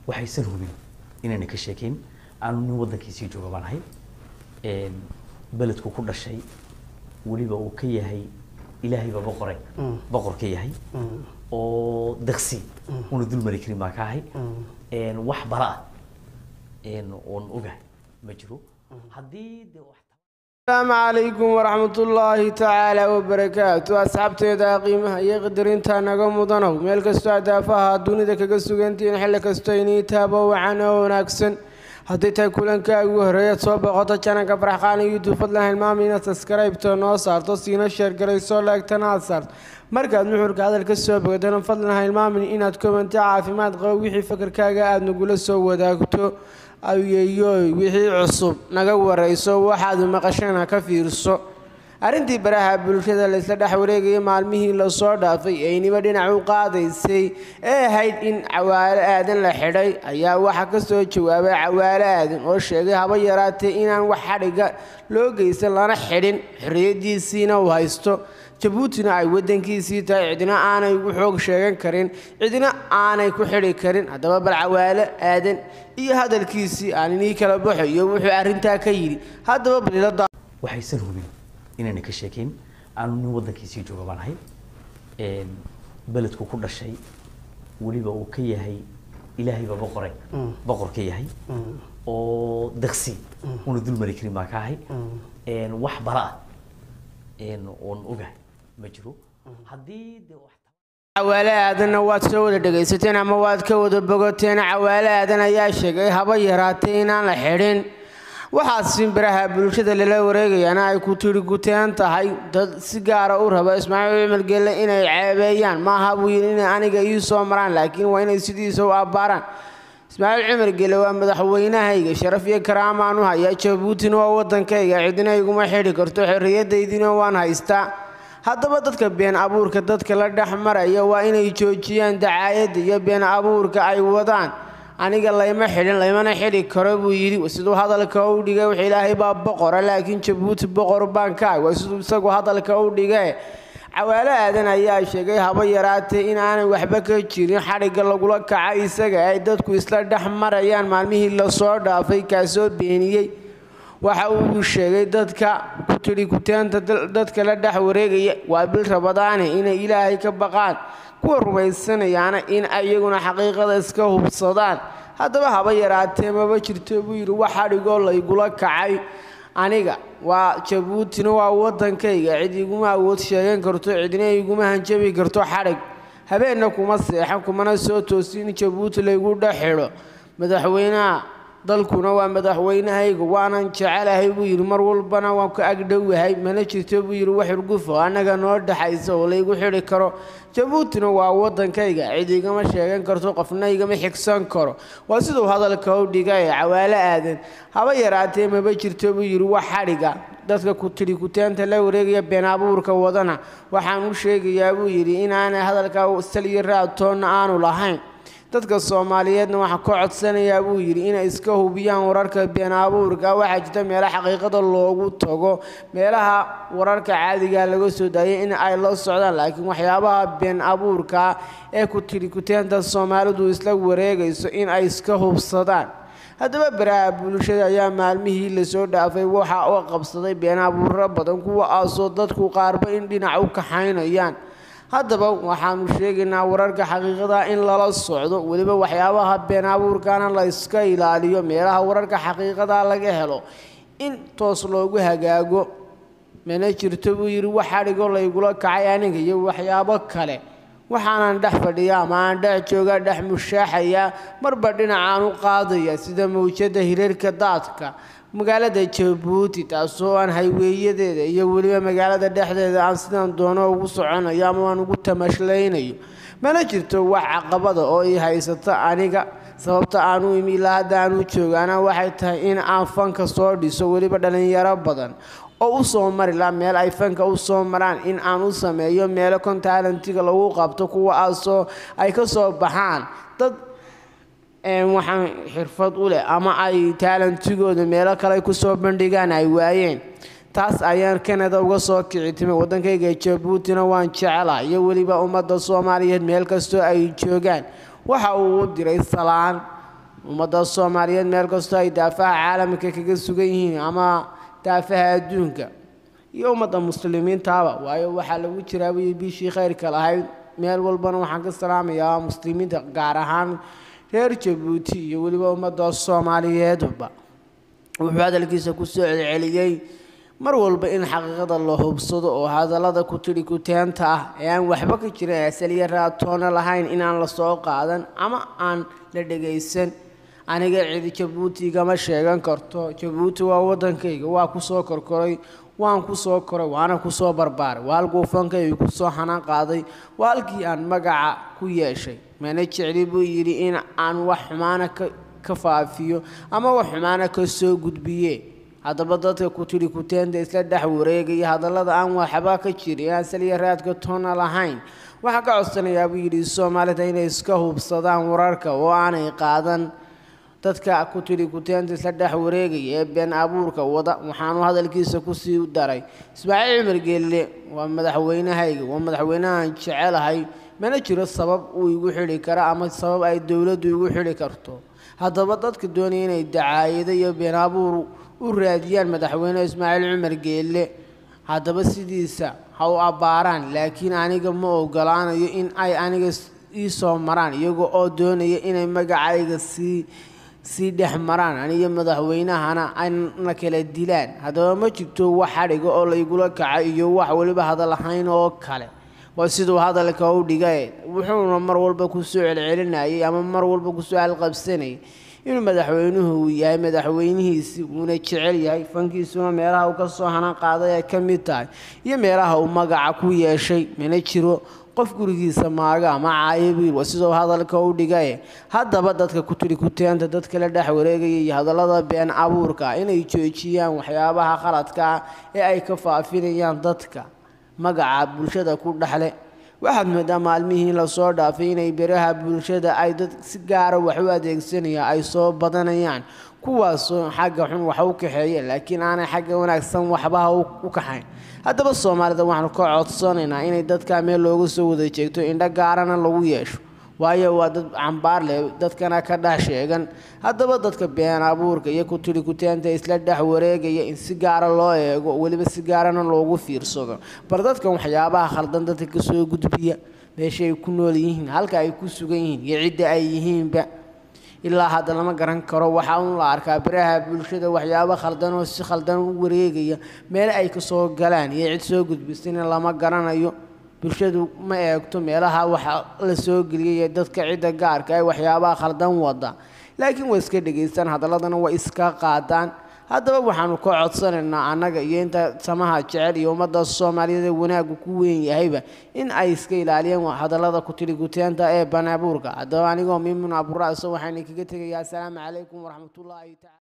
waxaysan hubin inayna ka sheekeyn aanu nin waddankiisii jooga baan ahay beledku ku dhashay weliba uu ka yahay ilaahayba boqore boqor ka yahay oo daqsi una dul mari karin baan ka ahay wax bara ah oon ogahay ma jiro haddii de wax asalaamu calaykum waraxmatullaahi tacaala wabarakaatu asxaabteeda qiimaha iyo qadarinta naga mudanow meel kastoo adaafaha dunida kaga sugantihiin xilli kastoo inii taabo wacan oo wanaagsan haddii tahay kulanka ugu horreeyaad soo boqoto jananka farxqaana youtube fadlan hilmaama inaad saskaraybto noo saarto siina sheergarayso laegtana aad saarto markaad nuxurka hadal ka soo bogatana fadlan hilmaamin inaad komanti caafimaad qabo wixii fakarkaaga aada nagula soo wadaagto ayeyoy wixii cusub naga warayso waxaad maqashana ka fiirso arrintii baraha bulshada laysla dhex wareegaya maalmihii lasoo dhaafay ayniba dhinac u qaadaysay ee ahayd in cawaalo aadan la xidhay ayaa waxaa ka soo jawaabay cawaalo aadan oo sheegay haba yaraatee inaan wax xadhiga loo geysan lana xidhin xorriyadiisiina uu haysto jabuutina ay waddankiisii tahay cidina aanay ugu xoog sheegan karin cidina aanay ku xidhi karin haddaba bal cawaalo aadan iyo hadalkiisii aan inii kala baxayo wuxuu arrintaa ka yidhi haddaba balilada waxaysan hubin inayna ka sheekeyn aanu nin waddankiisii jooga baan ahay beledku ku dhashay weliba uu ka yahay ilaahayba boqore boqor ka yahay oo daqsi una dul mari karin baan ka ahay wax bara ah oon ogahay ma jiro haddii de wax cawaale aadanna waad soo wada dhegaysateen ama waad ka wada bogoteen cawaale aadan ayaa sheegay haba yaraatee inaan la xidhin waxaasi baraha bulshada lala wareegayaana ay ku tiri guteen tahay dad si gaara u raba ismaaciil cumar gelle inay ceebeeyaan maaha buu yidhi inay aniga ii soo maraan laakiin waa inay sidiisa u abbaaraan ismaaciil cumar gelle waa madaxweynahayga sharaf iyo karaamaan u hayaa jabuutina waa waddankayga cidina iguma xidhi karto xorriyadaydina waan haystaa haddaba dadka been abuurka dadka la dhex maraya waa inay joojiyaan dacaayadda iyo been abuurka ay wadaan aniga layma xidhin laymana xidhi karo buu yidhi siduu hadalka u dhigay wax ilaahay baa boqora laakiin jabuuti boqor baan ka ah waa siduu isagu hadalka u dhigee cawaalo aadan ayaa sheegay haba yaraatee in aanay waxba ka jirin xadhigga lagula kaca isaga ay dadku isla dhex marayaan maalmihii lasoo dhaafay kaasoo beeniyey waxa uu sheegay dadka ku tidhi kuteenta dadka la dhex wareegaya waa bil rabadaane inay ilaahay ka baqaan kuwa rumaysanayaana in iyaguna xaqiiqada iska hubsadaan haddaba haba yaraatee maba jirto buu yidhi wax xadhigoo laygula kacay aniga waa jabuutina waa waddankayga cid iguma awood sheegan karto cidina iguma hanjabi karto xadhig habeenna kuma seexan kumana soo toosi in jabuuti laygu dhex xidho madaxweynaha dalkuna waa madaxweynahayga waanan jecelahay buu yidhi mar walbana waan ka agdhowahay mana jirto buu yidhi wax urgufo annaga noo dhexaysa oo laygu xidhi karo jabuutina waa waddankayga cid igama sheegan karto qofna igama xigsan karo waa siduu hadalka u dhigay cawaalo aadan haba yaraatee maba jirto buu yidhi wax xadhiga dadka ku tidhi kuteenta la wareegaya been abuurka wadana waxaan u sheegayaa buu yidhi inaanay hadalka sal iyo raadtoonna aanu lahayn dadka soomaaliyeedna waxaa ka codsanayaa buu yidhi inay iska hubiyaan wararka been abuurka waxaa jirta meelaha xaqiiqada loogu tago meelaha wararka caadiga laga soo daayay in ay la socdaan laakiin waxyaabaha been abuurka ee ku tidhi kuteenta soomaalidu isla wareegayso in ay iska hubsadaan haddaba baraha bulshada ayaa maalmihii lasoo dhaafay waxa u qabsaday been abuuro badan kuwaasoo dadku qaarba in dhinac u kaxaynayaan haddaba waxaanu sheegaynaa wararka xaqiiqada in lala socdo weliba waxyaabaha been abuurkana la iska ilaaliyo meelaha wararka xaqiiqada laga helo in toos loogu hagaago mana jirto buu yidhi wax xadhigo laygula kacay aniga iyo waxyaabo kale waxaanan dhex fadhiya ama aan dhex jooga dhex mushaaxaya marba dhinacaan u qaadaya sida mawjada hireerka daadka magaalada jabuuti taasoo aan hayweeyadeeda iyo weliba magaalada dhexdeeda aan sidaan doono ugu soconayo ama aan ugu tamashlaynayo mana jirto wax caqabada oo i haysata aniga sababta aan u imi ilaa hadda aan u joogaana waxay tahay in aan fanka soo dhiso weliba dhallinyaro badan oo u soo mari laha meel ay fanka u soo maraan in aan u sameeyo meelo kontaalentiga lagu qabto kuwaasoo ay ka soo baxaan dad waxaan xirfad u leh ama ay taalantigooda meelo kale kusoo bandhigaan ay waayeen taas ayaan kanada uga soo kici timay waddankayga jabuutina waan jecelaha iyo weliba ummadda soomaaliyeed meel kastoo ay joogaan waxa uu u diray salaan ummadda soomaaliyeed meel kastoo ay daafaha caalamka kaga sugan yihiin ama daafaha adduunka iyo ummadda muslimiintaaba waayo waxaa lagu jiraa wii bishii khayrka lahayd meel walbana waxaan ka salaamayaa muslimiinta gaar ahaan reer jabuuti iyo weliba ummadda soomaaliyeedba wuxuu hadalkiisa kusoo celceliyey mar walba in xaqiiqada la hubsado oo hadallada ku tidhi kuteenta ah ee aan waxba ka jirin asaliya raatoona lahayn inaan la soo qaadan ama aan la dhagaysan aniga cidi jabuuti igama sheegan karto jabuuti waa waddankayga waa kusoo korkoray waan kusoo koray waana kusoo barbaaray waa halkuu fankayga kusoo xanaan qaaday waa halkii aan magaca ku yeeshay mana jecli buu yidhi in aan wax xumaana ka faafiyo ama wax xumaana ka soo gudbiye haddaba dadka ku tidhi kuteenta isla dhex wareegaya hadallada aan waxba ka jirin aan saliya raadka toona lahayn waxaan ka codsanayaa buu yidhi soomaalida inay iska hubsadaan wararka oo aanay qaadan dadka ku tidhi kuteenta isla dhex wareegaya ee been abuurka wada waxaanu hadalkiisa kusii daray ismaaciil cumar geelle waa madaxweynahayga waa madaxweynahan jecelahay mana jiro sabab uu igu xidhi karo ama sabab ay dowladdu igu xidhi karto haddaba dadka doonaya inay dacaayado iyo been abuur u raadiyaan madaxweyne ismaaciil cumar geelle haddaba sidiisa ha u abbaaraan laakiin aniga ma ogolaanayo in ay aniga ii soo maraan iyaga oo doonaya inay magacayga sii sii dhex maraan aniyo madaxweynahana ayna kala dilaan haddaba ma jirto wax xadhiga oo laygula kaca iyo wax weliba hadal ahayn oo kale waa siduu hadalka u dhigay wuxuuna mar walba kusoo celcelinayay ama mar walba kusoo halqabsanayay inuu madaxweynuhu uu yahay madaxweynihiisii uuna jecel yahay fankiisuna meelaha uu ka soo hanan qaaday ay ka mid tahay iyo meelaha uu magaca ku yeeshay mana jiro qof gurigiisa maaga ama caayabiil waa siduu hadalka u dhigay haddaba dadka ku tidhi kuteenta dadka la dhex wareegaya iyo hadallada been abuurka inay joojiyaan waxyaabaha khaladka ah ee ay ka faafinayaan dadka magaca bulshada ku dhexle waxaad moodaa maalmihii lasoo dhaafay inay beraha bulshada ay dad si gaara wax u adeegsanayaan ay soo badanayaan kuwaasoo xagga xun wax u kaxeeya laakiin aanay xagga wanaagsan waxbaha u kaxayn haddaba soomaalida waxaanu ka codsanaynaa inay dadka meel looga soo wada jeegto indho gaarana lagu yeesho waayo waa dad cambaar leh dadkana ka dhex sheegan haddaba dadka been abuurka iyo ku tidhi kuteenta isla dhex wareegaya in si gaara loo eego weliba si gaarana loogu fiirsado bar dadkan waxyaabaha khaldan dadka kasoo gudbiya meesha ay ku nool yihiin halka ay ku sugan yihiin iyo cidda ay yihiinba ilaa hadda lama garan karo waxaa un la arkaa beraha bulshada waxyaabo khaldan oo si khaldan u wareegaya meel ay kasoo galaan iyo cid soo gudbisana lama garanayo bulshadu ma eegto meelaha waxa la soo geliyay dadka cidda gaarka ee waxyaabaha khaldan wada laakiin way iska dhegaystaan hadaladana way iska qaadaan haddaba waxaanu ka codsanaynaa annaga iyo inta samaha jecel iyo ummadda soomaaliyeed ee wanaaggu ku weyn yahayba in ay iska ilaaliyaan hadallada ku tidhi guteenta ee banaabuurka haddaba anigoo mimun abura'so waxayna kaga tegayaa asalaamu calaykum waraxmatullaahi tacala